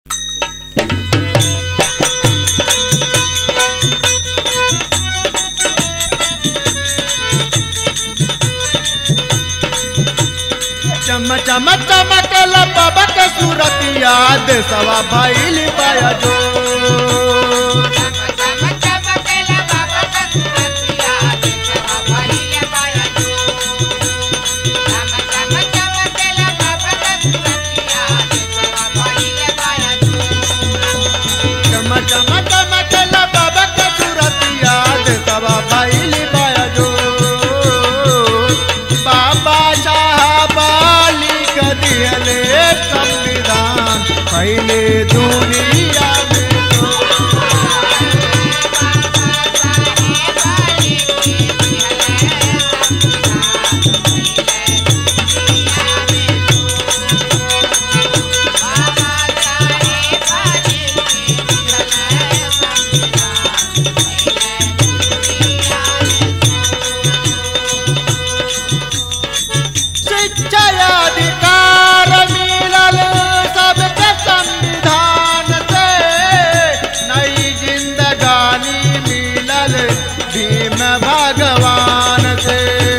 चम चम चमकल बाबा के सूरतिया देसवा भइल बाया जो चम चम चमकल बाबा के सूरतिया देसवा भइल बाया जो बाबा साहब लिख दिहले संविधान पहले दुनिया में शिक्षा अधिकार मिलल सबके संविधान से नई जिंदगानी मिलल भीम भगवान से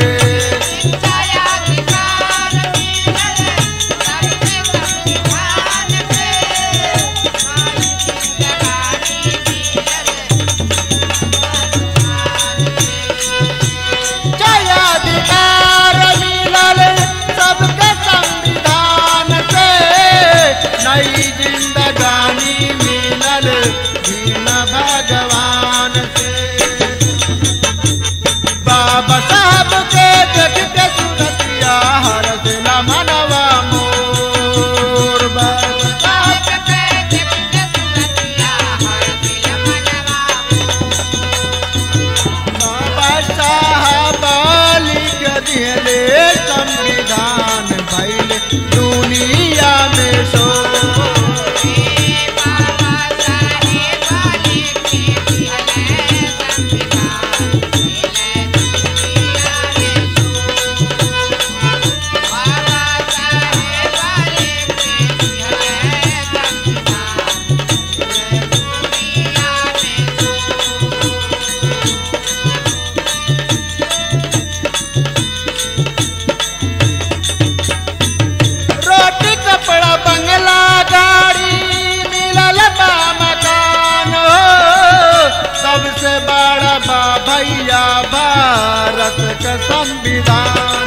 जय अधिकार मिलल सबके संविधान से नई जिंदगानी मिलल भीम भगवान से बाबा साहब के देख के सुरतिया हर दिला मनवा मोर बाबा साहब बाबा साहब लिख दिले संविधान भइल दुनिया में सो रोटी कपड़ा बंगला गाड़ी मिलल बा मकान हो सबसे बड़ा बा भैया भारत का संविधान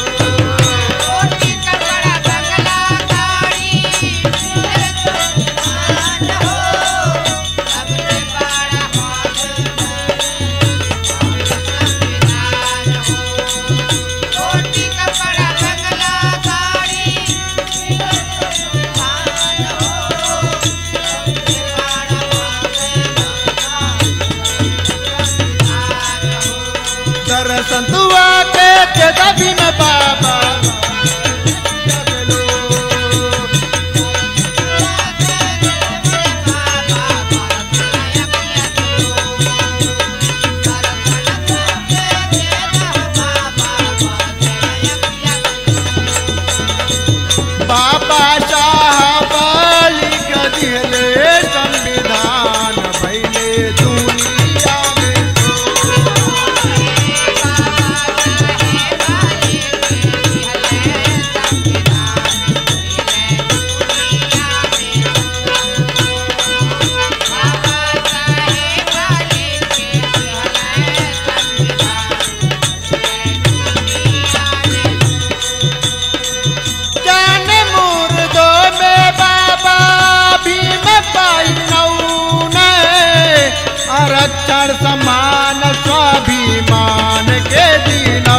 दर्शन दुआ के के दबी में बाबा बाबा साहब लिख दिले संविधान भैले दुनिया में जान मुर्दो में बाबा भीम पाई नौने आरक्षण समान स्वाभिमान के दिनौ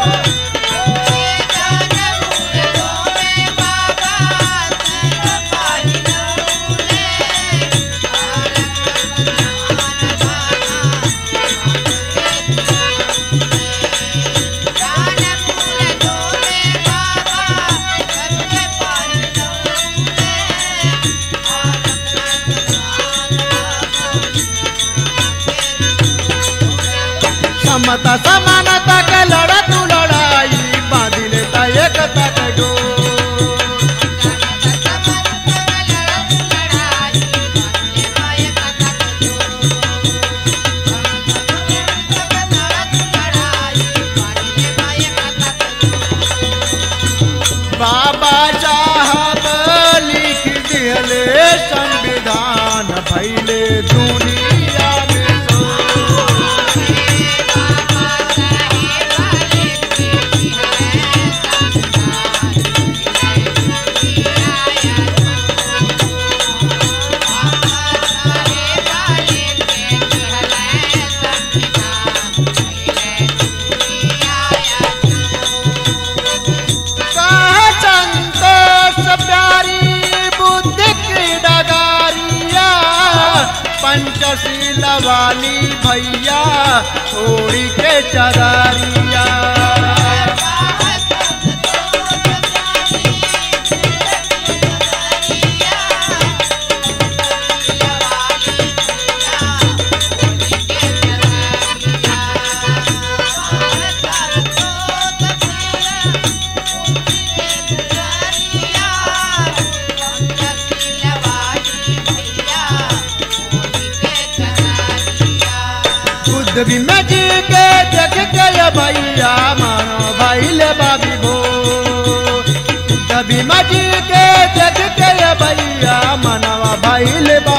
समता समानता के लड़ा तू लड़ाई बांधिले ता एकता के डोर दिहले संविधान भैले दुनिया में सो कहा संतोष प्यारी बुद्धि की डगारिया पंचशील वाली भैया ओड़ी के चदारिया बुद्ध भी में जी के देख के ये भैया मानो भाई ले बाबी भो बुद्ध भी में जी के देख के ये भैया मनवा भाई ले